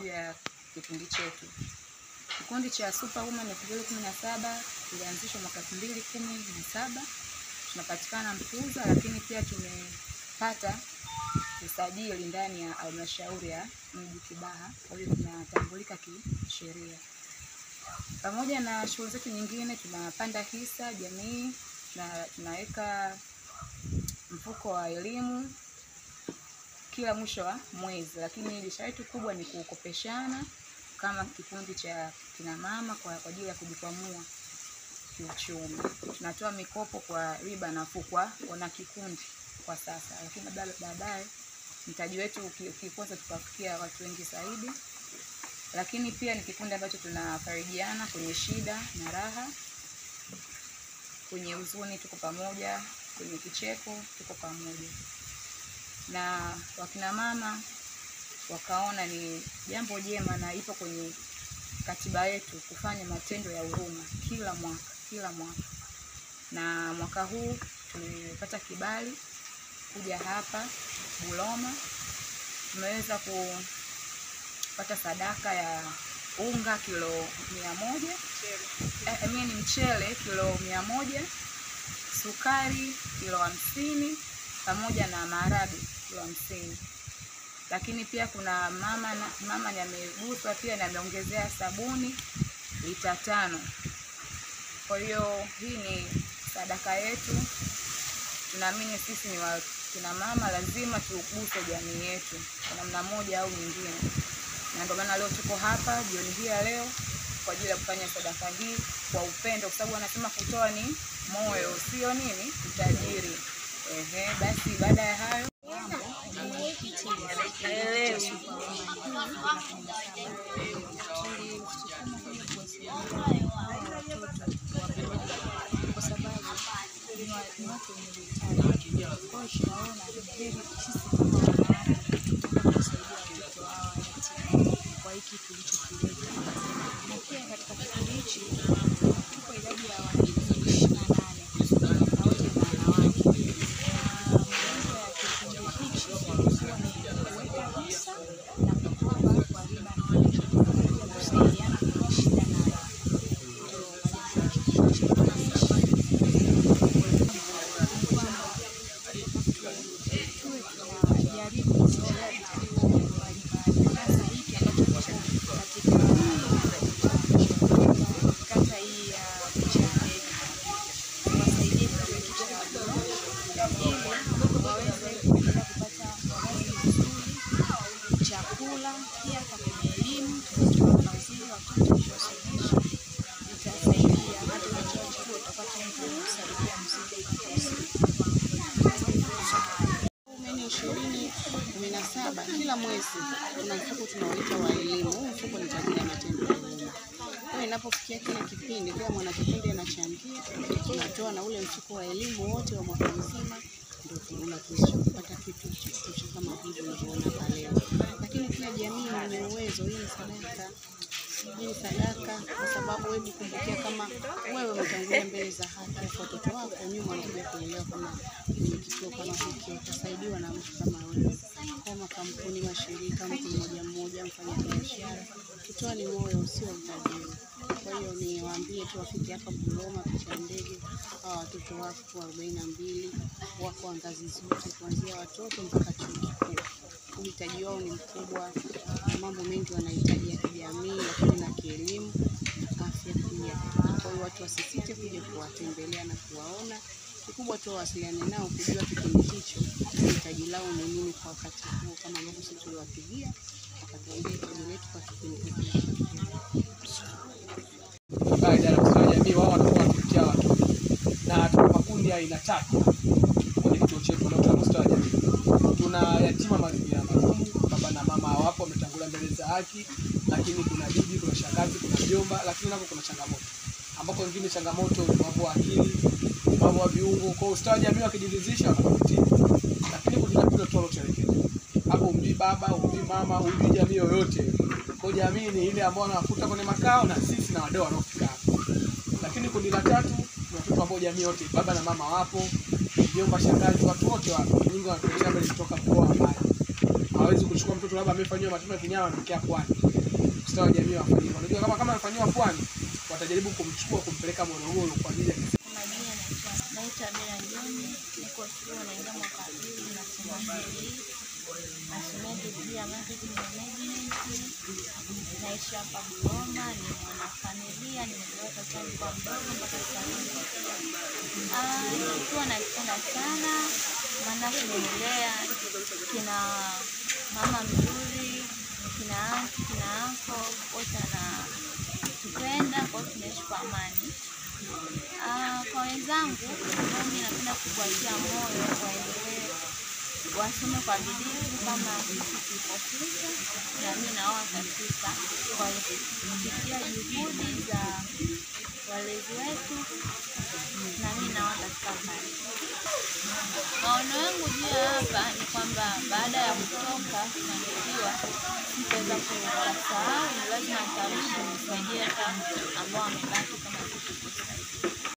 juu ya kikundi chetu. Kikundi cha Superwoman elfu mbili kumi na saba kilianzishwa mwaka elfu mbili kumi na saba tunapatikana Mkuza, lakini pia tumepata usajili ndani ya halmashauri ya mji Kibaha, kwa hiyo tunatambulika kisheria. Pamoja na shughuli zetu nyingine, tunapanda hisa jamii na tunaweka mfuko wa elimu kila mwisho wa mwezi, lakini biashara yetu kubwa ni kukopeshana kama kikundi cha kina mama kwa kwa ajili ya kujikwamua kiuchumi. Tunatoa mikopo kwa riba nafuu kwa wana kikundi kwa sasa, lakini baada- baadaye mtaji wetu uki- ukikuza tukafikia watu wengi zaidi. Lakini pia ni kikundi ambacho tunafarijiana kwenye shida na raha, kwenye huzuni tuko pamoja, kwenye kicheko tuko pamoja. Na wakina mama wakaona ni jambo jema na ipo kwenye katiba yetu kufanya matendo ya huruma kila mwaka kila mwaka, na mwaka huu tumepata kibali kuja hapa Buloma. Tumeweza kupata sadaka ya unga kilo mia moja eh, I mean mchele kilo mia moja sukari kilo hamsini pamoja na maharage kilo hamsini lakini pia kuna mama na, mama ni ameguswa pia na ameongezea sabuni lita tano. Kwa hiyo hii ni sadaka yetu. Tunaamini sisi ni wakina mama, lazima tuguse jamii yetu kwa namna moja au nyingine, na ndio maana leo tuko hapa jioni hii ya leo kwa ajili ya kufanya sadaka hii kwa upendo, kwa sababu wanasema kutoa ni moyo, sio nini utajiri. Ehe, basi baada ya hayo kwa sababu ni wa- ni watu wenye uhitaji. Kwa hiyo tunaona ni heri sisi kama wanawake tuende kusaidia watoto hawa yatima kwa hiki tulichokileta. Na pia katika kikundi hichi tuko idadi ya wanafunzi ishirini na nane na wote ni wanawake. Na malengo ya kikundi hichi ilikuwa ni kuweka hisa na kukopa kwa riba nafuu pamoja na kusaidiana kwenye shida na raha. Ndio malengo ya kikundi chetu. tuwe tunajaribu kutembelea vituo mbalimbali, hasa hiki ambacho kiko katika kata hii ya Buchandege, tuwasaidie kituo hiki cha Buloma ili waweze kuendelea kupata mavazi vizuri, chakula, pia hata kwenye elimu tuweze kuwafadhili watoto kuwasomesha, itasaidia hata ukiwa chuo utapata mtu wa kusaidia mzigo utakaosikia. Meni ishirini kumi na saba kila mwezi kuna mfuko tunaoita wa elimu. Huu mfuko ni kwa ajili ya matendo ya huruma. Kwa hiyo inapofikia kile kipindi, kila mwanakikundi anachangia, tunatoa na ule mfuko wa elimu wote wa mwaka mzima, ndio tunatuwezesha kupata kitu kitu kama hivi unavyoona hapa leo. Lakini pia jamii wenye uwezo, hii ni sadaka hii ni sadaka kwa sababu wewe kumbukia, kama wewe umetangulia mbele za haki, watoto wako nyuma wanakuja kuelewa kama kwenye kituo kama hiki utasaidiwa na mtu kama wewe, kama kampuni, mashirika, mtu mmoja mmoja, mfanya biashara. Kutoa ni moyo, sio utajiri. Kwa hiyo niwaambie tu wafike hapa Buloma, picha ndege. Hawa watoto wako arobaini na mbili wako wa ngazi zote, kuanzia watoto mpaka chuo kikuu uhitaji wao ni mkubwa, na mambo mengi wanahitaji ya kijamii, lakini na kielimu, afya pia. Kwa hiyo watu wasisite kuja kuwatembelea na kuwaona. Kikubwa tu wawasiliane nao kujua kipindi hicho hitaji lao ni nini kwa wakati huo, kama ambavyo sisi tuliwapigia wakatuambia hitaji letu kwa kipindi hiki. ambayo idara ya ustawi wa jamii wao wanakuwa wanatuletea watoto na tuna makundi ya aina tatu kwenye kituo chetu leo tuna ustawi wa jamii. Tuna yatima mazingira magumu, baba na mama hawapo, wametangulia mbele za haki, lakini kuna bibi, kuna shangazi, kuna mjomba, lakini napo kuna changamoto ambapo wengine changamoto ulemavu wa akili, ulemavu wa viungo. Kwa hiyo ustawi wa jamii wakijiridhisha wanakupitia, lakini kundi la pili tunatoa lote elekezi hapo, umjui baba, umjui mama, umjui jamii yoyote. Kwa hiyo jamii ni ile ambao wanawakuta kwenye makao na sisi na wadau wanaofika hapo. Lakini kundi la tatu ni watoto ambao jamii yote, baba na mama wapo, mjomba, shangazi, watu wote wapo. Nyingi wanatokea mbele kutoka mkoa wa mbali hawezi kuchukua mtoto labda amefanyiwa matendo ya kinyama ametokea pwani. Ustawi wa jamii wafanye hivyo. Unajua kama kama amefanyiwa pwani, watajaribu kumchukua kumpeleka Morogoro kwa ajili ya Kwa majina naitwa naitwa Bella John, niko shule naingia mwaka wa pili, nasoma sheria, nasomea degree ya marketing management, naishi hapa Dodoma, ni mwanafamilia, nimezaliwa tangu nilikuwa mdogo mpaka sasa hivi. Ah, Kituo nakipenda sana, maana kimenilea, kina mama mzuri, kina anti, kina anko, wote wanatupenda, kwa hiyo tunaishi kwa amani. Ah, kwa wenzangu mimi napenda kuwatia moyo waendelee wasome kwa bidii kama sisi tulipofika, na mimi nao watafika kwa kupitia juhudi za walezi wetu, na mimi nao watafika mbali. Maono yangu juu ya hapa ni kwamba baada ya kutoka kufanikiwa, sitaweza kusahau, ni lazima nitarudi nisaidie hata ambao wamebaki